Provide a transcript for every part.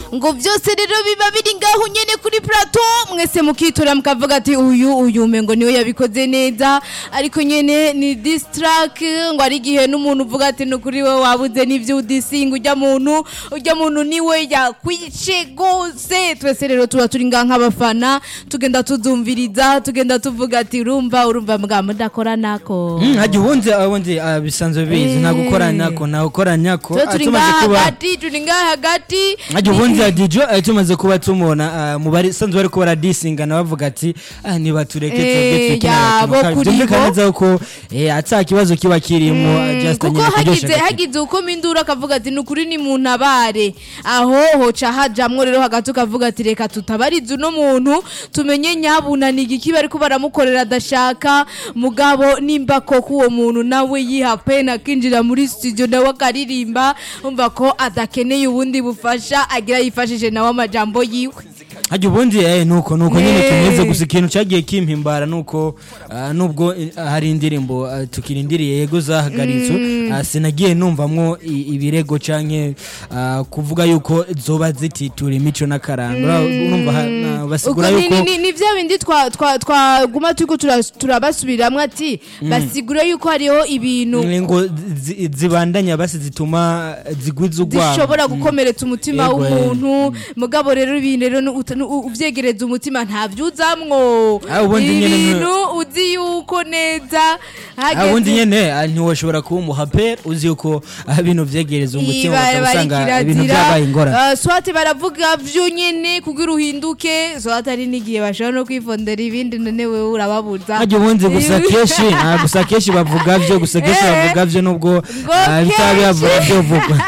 ngo byose rero biba biri ngaho nyene kuri plateau mwese mukitora mukavuga ati uyu uyu umengo niwe yabikoze neza ariko nyene ni distrack ngo ari igihe n'umuntu uvuga ati nukuri we wabuze n'ivyo udisinga ujya muntu ujya muntu niwe yakwice gose twese rero tuba turi ngaha nk'abafana tugenda tuzumviriza tugenda tuvuga ati urumva urumva mbwa mudakora nako Mm, hajya ubundi ubundi ah, bisanzwe bizi nta gukora nyako nta gukora nyako tuba Ah, turi tumaze ngaha kuba hagati turi ngaha hagati hajya ubundi hadijo ah, tumaze kuba tumubona ah, mu bari sanzwe bari kubara disingana bavuga ati ah, nibatureke Eh, twebwe twikine yabo agakino kacu." kuri byumvikana bo. neza ko eh, ata kibazo kiba kirimo ah, just kuko nyine kuryoshya hagize agakino. hagize uko mindura akavuga ati ni ukuri ni mu ntabare aho hoca hajamwo rero hagati ukavuga ati reka tutabarize uno muntu tumenye nyabuna ni igiki bariko baramukorera adashaka mugabo nimba koko uwo muntu nawe yiha pena akinjira muri studio nawe akaririmba umva ko adakeneye ubundi bufasha agira yifashije nawe amajambo yiwe hajya ubundi eh, nuko nuko nyine Eh. tumeze gusa ikintu cyagiye kimpimbara nuko ah, nubwo eh, hari indirimbo ah, tukirindiriye yego zahagaritswe ah, sinagiye numvamwo i- ibirego canke ah, kuvuga yuko zoba zititura imico n'akaranga urumva ha- na- ubwo basigura ni- yuko ni- ni- ni vya bindi twa- twa- twaguma turiko tura- turabasubiramwo ati basigura yuko hariho ibintu ngo zi- zibandanya basi zituma zigwiza urwamo zishobora gukomeretsa umutima Yego, eh. w'umuntu mugabo rero ibintu rero nu- uta- nu- uvyegereza umutima ntavyuzamwo Ah, ubundi nyene nu- ibintu uzi yuko neza Ah, ubundi hageze nyene ah, ntiwashobora kuba umuhaperi uzi yuko ah, bino vyegereza umutima Iba- ukaba bari usanga ibintu kirazira. vyabaye ingorane Ah, swati baravuga vyo nyene kugira uhinduke swati ari n'igihe bashobora no kwifondera ibindi none wewe urababuza hajya ubundi gusa kenshi ah, gusa kenshi bavuga vyo gusa kenshi Eh. bavuga vyo nubwo Ngo ah, bitaba bihavura kenshi. vyovugwa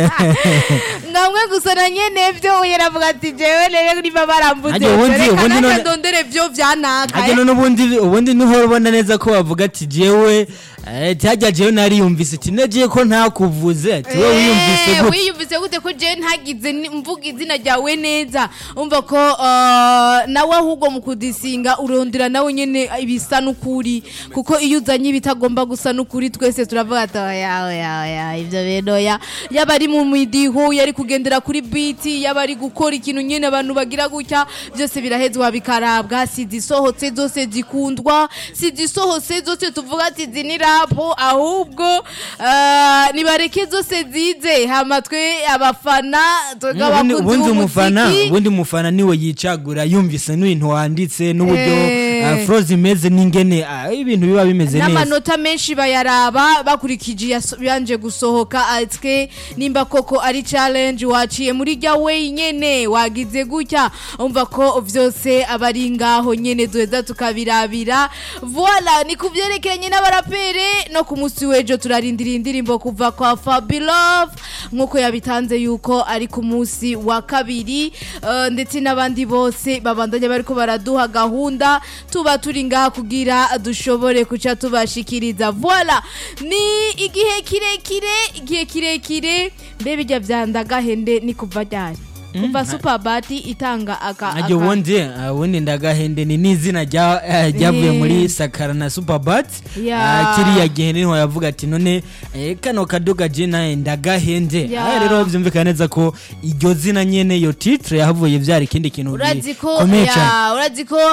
ngamwe gusa na nyene vyo uyu aravuga ati jewe rero niba barambuze Hajya ubundi- reka ubundi nanjye none- ndondere vyo vyanaka hajya none ubundi ubundi niho ubona neza ko bavuga ati jewe eh, hajya jewe nariyumvise ati nagiye ko ntakuvuze ati wowe wiyumvise Eh, gute wiyumvise gute ko jewe ntagize ni- mvuga izina ryawe neza umva ko ah, nawe ahubwo mu kudisinga urondera nawe nyene ibisa n'ukuri kuko iyo uzanye ibitagomba gusa n'ukuri twese turavuga ati oya oya oya ivyo bintu oya yaba ari mu midiho yari kugendera kuri biti yaba ari gukora ikintu nyene abantu bagira gutya byose birahezwa bikarabwa si zisohotse zose zikundwa si zisohotse zose tuvuga ati izi ni rapo ahubwo ah, nibareke zose zize hama twe abafana twebwe ubundi abakunzi ubundi umufana b'umuziki ubundi umufana niwe yicagura yumvise n'ibintu wanditse n'uburyo Eh. ah, froze imeze n'ingene ah, ibintu biba bimeze neza n'amanota menshi bayaraba bakurikije yaso- yanje gusohoka atwe nimba koko ari challenge waciye muri rya wenyene wagize gutya umva ko vyose aba ari ngaho nyene duheza tukabirabira voila ni kuvyerekeranye n'abarapere no ku munsi w'ejo turarindira indirimbo kuva kwa Fabilove nk'uko yabitanze yuko ari ku munsi wa kabiri eh, ndetse n'abandi bose babandanya bariko baraduha gahunda tuba turi ngaha kugira dushobore kuca tubashikiriza voila ni igihe kirekire igihe kirekire mbe bijya vyandagahende ni kuva ryari kuva superbati itanga aka ajya aka- ubundi ah, ubundi ndagahende ni n'izina rya- eh, ryavuye Eh. muri sakara na superbat Ya. kiriya gihe niho yavuga ati none eh, kano kaduga je naye ndagahende Ya. Ah, rero byumvikana neza ko iryo zina nyene iyo titre yahavuye vyari ikindi kintu urazi ko gikomeye cane ya, urazi ko